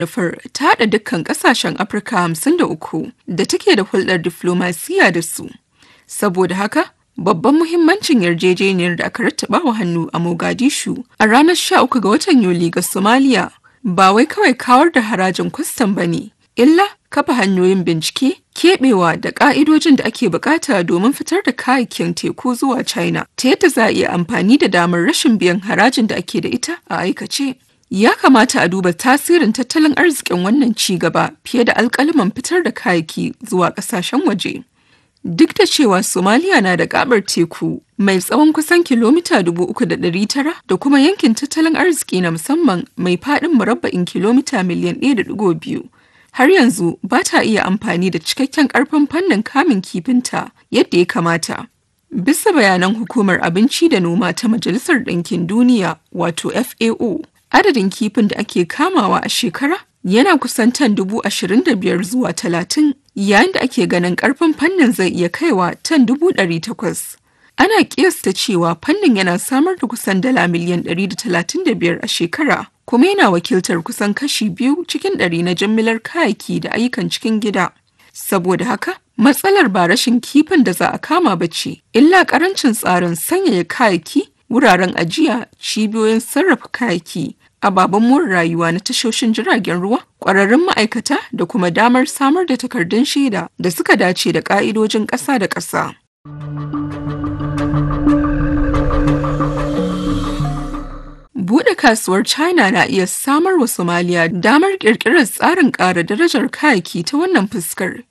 Manufar ta haɗa dukkan ƙasashen Afirka hamsin da uku da take da hulɗar diflomasiya da su. Saboda haka, babban muhimmancin yarjejeniyar da aka rattaba wa hannu a Mogadishu a ranar 13 ga watan Yuli ga Somalia ba wai kawai kawar da harajin kwastam ba ne, illa kafa hanyoyin bincike, keɓewa da ƙa'idojin da ake bukata domin fitar da kayayyakin teku zuwa China ta yadda za a iya amfani da damar rashin biyan harajin da ake da ita a aikace. Ya kamata a duba tasirin tattalin arzikin wannan ci gaba fiye da alkalaman fitar da kayayyaki zuwa ƙasashen waje. Duk da cewa Somalia na da gabar teku mai tsawon kusan kilomita 3,900 da kuma yankin tattalin arziki na musamman mai faɗin murabba'in kilomita miliyan 1.2. Har yanzu ba ta iya amfani da cikakken ƙarfin fannin kamun kifinta yadda ya kamata. Bisa bayanan Hukumar Abinci da Noma ta Majalisar Ɗinkin Duniya wato FAO, adadin kifin da ake kamawa a shekara yana kusan tan dubu ashirin da biyar zuwa talatin yayin da ake ganin karfin fannin zai iya kaiwa tan dubu ɗari takwas. Ana kiyasta cewa fannin yana samar da kusan dala miliyan ɗari da talatin da biyar a shekara kuma yana wakiltar kusan kashi biyu cikin ɗari na jimillar kayayyaki da ayyukan cikin gida. Saboda haka, matsalar ba rashin kifin da za a kama ba ce, illa ƙarancin tsarin sanyaya kayayyaki, wuraren ajiya, cibiyoyin sarrafa kayayyaki, ababen more rayuwa na tashoshin jiragen ruwa ƙwararrun ma'aikata da kuma damar samar da takardun shaida da suka dace da ƙa'idojin ƙasa da ƙasa. Buɗe kasuwar China na iya samar wa Somalia damar ƙirƙirar tsarin ƙara darajar kayayyaki ta wannan fuskar